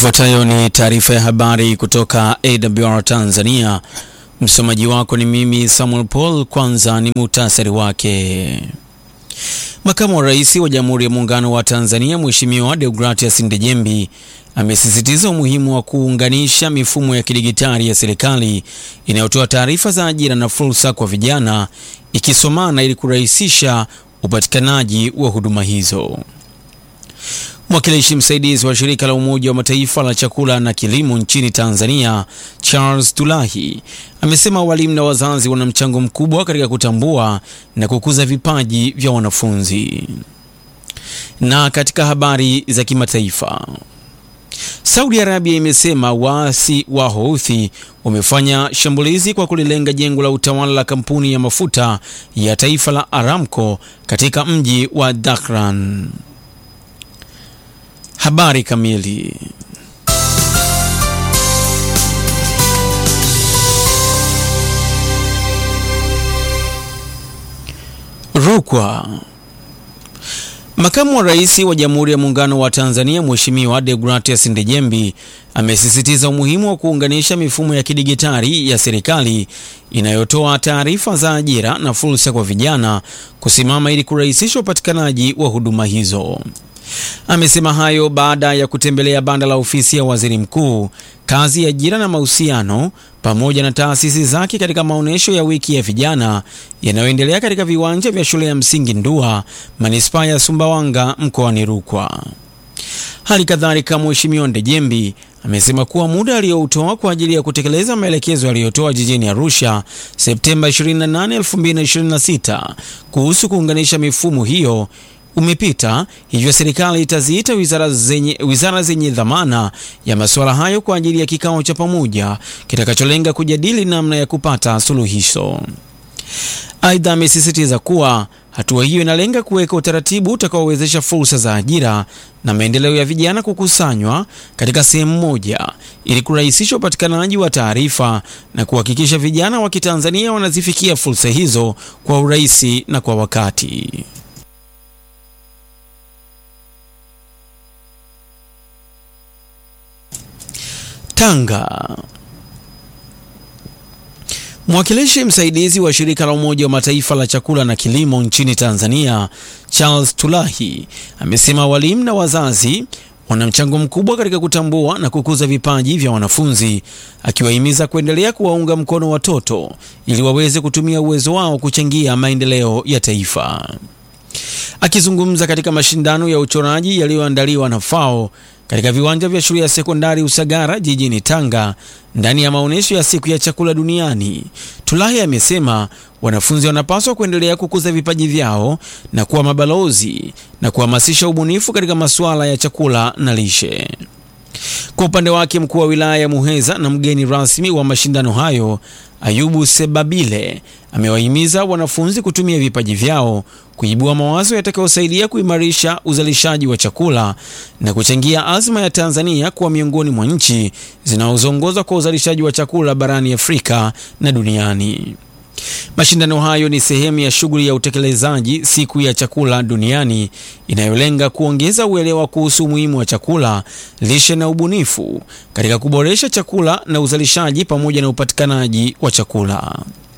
Ifuatayo ni taarifa ya habari kutoka AWR Tanzania. Msomaji wako ni mimi Samuel Paul. Kwanza ni muhtasari wake. Makamu wa Rais wa Jamhuri ya Muungano wa Tanzania Mheshimiwa Deogratias Ndejembi amesisitiza umuhimu wa kuunganisha mifumo ya kidigitali ya serikali inayotoa taarifa za ajira na fursa kwa vijana ikisomana ili kurahisisha upatikanaji wa huduma hizo. Mwakilishi msaidizi wa shirika la Umoja wa Mataifa la chakula na kilimo nchini Tanzania, Charles Tulahi, amesema walimu na wazazi wana mchango mkubwa katika kutambua na kukuza vipaji vya wanafunzi. Na katika habari za kimataifa, Saudi Arabia imesema waasi wa Houthi wamefanya shambulizi kwa kulilenga jengo la utawala la kampuni ya mafuta ya taifa la Aramco katika mji wa Dhahran. Habari kamili. Rukwa. Makamu wa Rais wa Jamhuri ya Muungano wa Tanzania Mheshimiwa Deogratias Ndejembi amesisitiza umuhimu wa kuunganisha mifumo ya kidigitali ya serikali inayotoa taarifa za ajira na fursa kwa vijana kusimama ili kurahisisha upatikanaji wa huduma hizo. Amesema hayo baada ya kutembelea banda la ofisi ya waziri mkuu, kazi ya ajira na mahusiano pamoja na taasisi zake katika maonyesho ya wiki ya vijana yanayoendelea katika viwanja vya shule ya msingi Ndua, manispaa ya Sumbawanga, mkoani Rukwa. Hali kadhalika, Mheshimiwa Ndejembi amesema kuwa muda aliyoutoa kwa ajili ya kutekeleza maelekezo aliyotoa jijini Arusha Septemba 28, 2026 kuhusu kuunganisha mifumo hiyo umepita, hivyo serikali itaziita wizara zenye, wizara zenye dhamana ya masuala hayo kwa ajili ya kikao cha pamoja kitakacholenga kujadili namna ya kupata suluhisho. Aidha, amesisitiza kuwa hatua hiyo inalenga kuweka utaratibu utakaowezesha fursa za ajira na maendeleo ya vijana kukusanywa katika sehemu moja ili kurahisisha upatikanaji wa taarifa na kuhakikisha vijana wa Kitanzania wanazifikia fursa hizo kwa urahisi na kwa wakati. Tanga. Mwakilishi msaidizi wa shirika la Umoja wa Mataifa la chakula na kilimo nchini Tanzania, Charles Tulahi, amesema walimu na wazazi wana mchango mkubwa katika kutambua na kukuza vipaji vya wanafunzi, akiwahimiza kuendelea kuwaunga mkono watoto ili waweze kutumia uwezo wao kuchangia maendeleo ya taifa. Akizungumza katika mashindano ya uchoraji yaliyoandaliwa na FAO katika viwanja vya shule ya sekondari Usagara jijini Tanga ndani ya maonyesho ya siku ya chakula duniani, Tulahi amesema wanafunzi wanapaswa kuendelea kukuza vipaji vyao na kuwa mabalozi na kuhamasisha ubunifu katika masuala ya chakula na lishe. Kwa upande wake, mkuu wa wilaya ya Muheza na mgeni rasmi wa mashindano hayo Ayubu Sebabile amewahimiza wanafunzi kutumia vipaji vyao kuibua mawazo yatakayosaidia kuimarisha uzalishaji wa chakula na kuchangia azma ya Tanzania kuwa miongoni mwa nchi zinazoongoza kwa uzalishaji wa chakula barani Afrika na duniani. Mashindano hayo ni sehemu ya shughuli ya utekelezaji siku ya chakula duniani inayolenga kuongeza uelewa kuhusu umuhimu wa chakula, lishe na ubunifu katika kuboresha chakula na uzalishaji pamoja na upatikanaji wa chakula.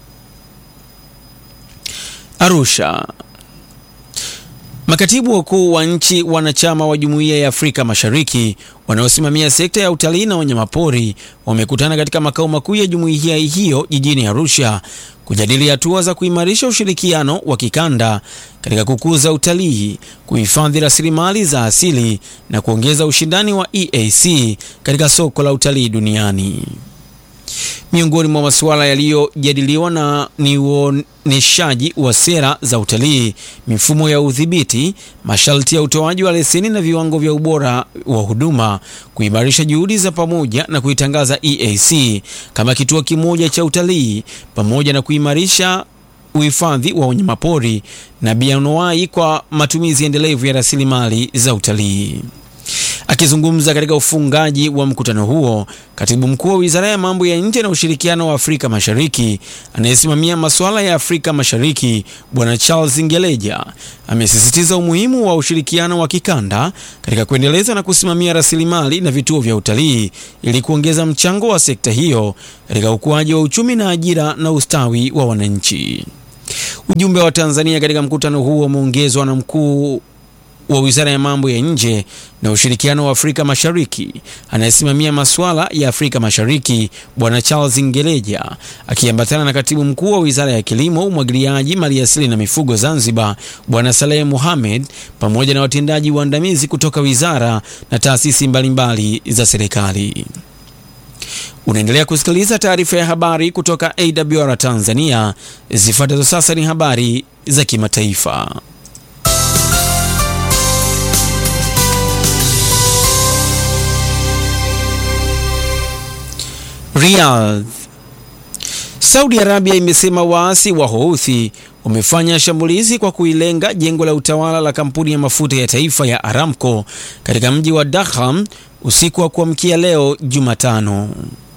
Arusha. Makatibu wakuu wa nchi wanachama wa Jumuiya ya Afrika Mashariki wanaosimamia sekta ya utalii na wanyamapori wamekutana katika makao makuu ya jumuiya hiyo jijini Arusha kujadili hatua za kuimarisha ushirikiano wa kikanda katika kukuza utalii, kuhifadhi rasilimali za asili na kuongeza ushindani wa EAC katika soko la utalii duniani. Miongoni mwa masuala yaliyojadiliwa na ni uoneshaji wa sera za utalii, mifumo ya udhibiti, masharti ya utoaji wa leseni na viwango vya ubora wa huduma, kuimarisha juhudi za pamoja na kuitangaza EAC kama kituo kimoja cha utalii, pamoja na kuimarisha uhifadhi wa wanyamapori na bioanuwai kwa matumizi endelevu ya rasilimali za utalii. Akizungumza katika ufungaji wa mkutano huo, katibu mkuu wa wizara ya mambo ya nje na ushirikiano wa Afrika Mashariki anayesimamia masuala ya Afrika Mashariki Bwana Charles Ngeleja amesisitiza umuhimu wa ushirikiano wa kikanda katika kuendeleza na kusimamia rasilimali na vituo vya utalii ili kuongeza mchango wa sekta hiyo katika ukuaji wa uchumi na ajira na ustawi wa wananchi. Ujumbe wa Tanzania katika mkutano huo umeongezwa na mkuu wa wizara ya mambo ya nje na ushirikiano wa Afrika Mashariki anayesimamia masuala ya Afrika Mashariki Bwana Charles Ngeleja akiambatana na katibu mkuu wa wizara ya kilimo, umwagiliaji, maliasili na mifugo Zanzibar Bwana Saleh Mohamed pamoja na watendaji waandamizi kutoka wizara na taasisi mbalimbali za serikali. Unaendelea kusikiliza taarifa ya habari kutoka AWR Tanzania. Zifuatazo sasa ni habari za kimataifa. Riyadh. Saudi Arabia imesema waasi wa Houthi wamefanya shambulizi kwa kuilenga jengo la utawala la kampuni ya mafuta ya taifa ya Aramco katika mji wa Dakham usiku wa kuamkia leo Jumatano.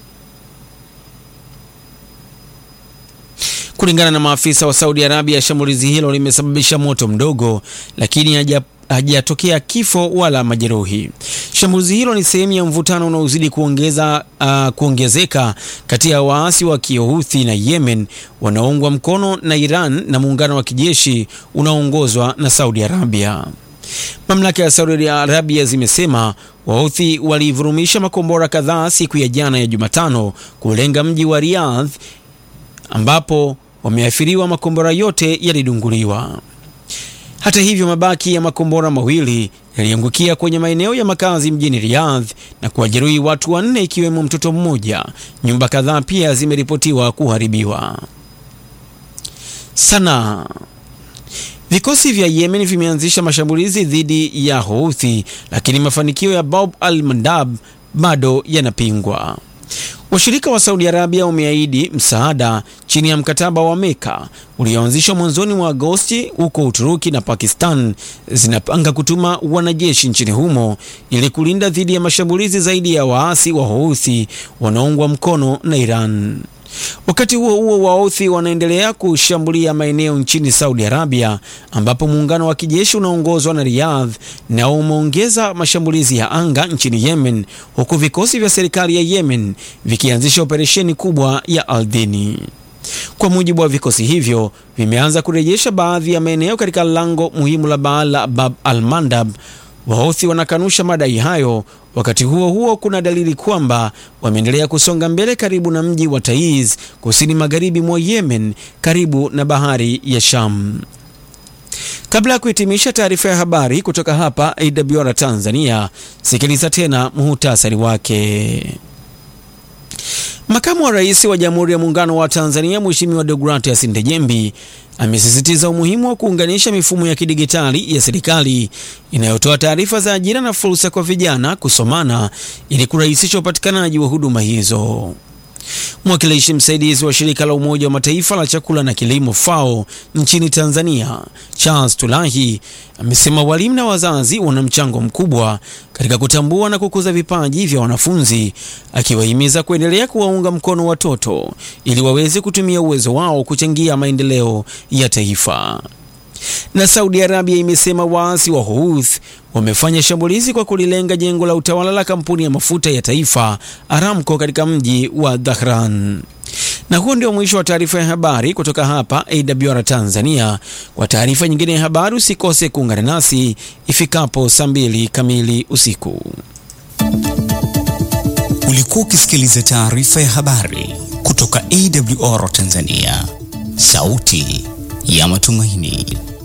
Kulingana na maafisa wa Saudi Arabia, shambulizi hilo limesababisha moto mdogo, lakini haja hajatokea kifo wala majeruhi. Shambulizi hilo ni sehemu ya mvutano unaozidi kuongeza uh, kuongezeka kati ya waasi wa Kihouthi na Yemen wanaoungwa mkono na Iran na muungano wa kijeshi unaoongozwa na Saudi Arabia. Mamlaka ya Saudi Arabia zimesema Wahouthi walivurumisha makombora kadhaa siku ya jana ya Jumatano kulenga mji wa Riyadh ambapo wameathiriwa, makombora yote yalidunguliwa. Hata hivyo, mabaki ya makombora mawili yaliangukia kwenye maeneo ya makazi mjini Riyadh na kuwajeruhi watu wanne ikiwemo mtoto mmoja. Nyumba kadhaa pia zimeripotiwa kuharibiwa. Sanaa. Vikosi vya Yemen vimeanzisha mashambulizi dhidi ya Houthi, lakini mafanikio ya Bab al-Mandab bado yanapingwa. Washirika wa Saudi Arabia wameahidi msaada chini ya mkataba wa Meka ulioanzishwa mwanzoni mwa Agosti, huko Uturuki na Pakistan zinapanga kutuma wanajeshi nchini humo ili kulinda dhidi ya mashambulizi zaidi ya waasi wa Houthi wanaoungwa mkono na Iran. Wakati huo huo, Wahouthi wanaendelea kushambulia maeneo nchini Saudi Arabia, ambapo muungano wa kijeshi unaongozwa na Riyadh nao umeongeza mashambulizi ya anga nchini Yemen, huku vikosi vya serikali ya Yemen vikianzisha operesheni kubwa ya ardhini. Kwa mujibu wa vikosi hivyo, vimeanza kurejesha baadhi ya maeneo katika lango muhimu la Bab al-Mandab. Wahouthi wanakanusha madai hayo. Wakati huo huo, kuna dalili kwamba wameendelea kusonga mbele karibu na mji wa Taiz, kusini magharibi mwa Yemen, karibu na bahari ya Sham. Kabla ya kuhitimisha taarifa ya habari kutoka hapa AWR Tanzania, sikiliza tena muhutasari wake. Makamu wa Rais wa Jamhuri ya Muungano wa Tanzania Mheshimiwa Deogratias Ndejembi amesisitiza umuhimu wa kuunganisha mifumo ya kidigitali ya serikali inayotoa taarifa za ajira na fursa kwa vijana kusomana ili kurahisisha upatikanaji wa huduma hizo. Mwakilishi msaidizi wa shirika la Umoja wa Mataifa la chakula na kilimo FAO nchini Tanzania, Charles Tulahi, amesema walimu na wazazi wana mchango mkubwa katika kutambua na kukuza vipaji vya wanafunzi, akiwahimiza kuendelea kuwaunga mkono watoto ili waweze kutumia uwezo wao kuchangia maendeleo ya taifa. Na Saudi Arabia imesema waasi wa Houthi wamefanya shambulizi kwa kulilenga jengo la utawala la kampuni ya mafuta ya taifa Aramco katika mji wa Dhahran. Na huo ndio mwisho wa taarifa ya habari kutoka hapa AWR Tanzania. Kwa taarifa nyingine ya habari usikose kuungana nasi ifikapo saa mbili kamili usiku. Ulikuwa ukisikiliza taarifa ya habari kutoka AWR Tanzania, sauti ya matumaini.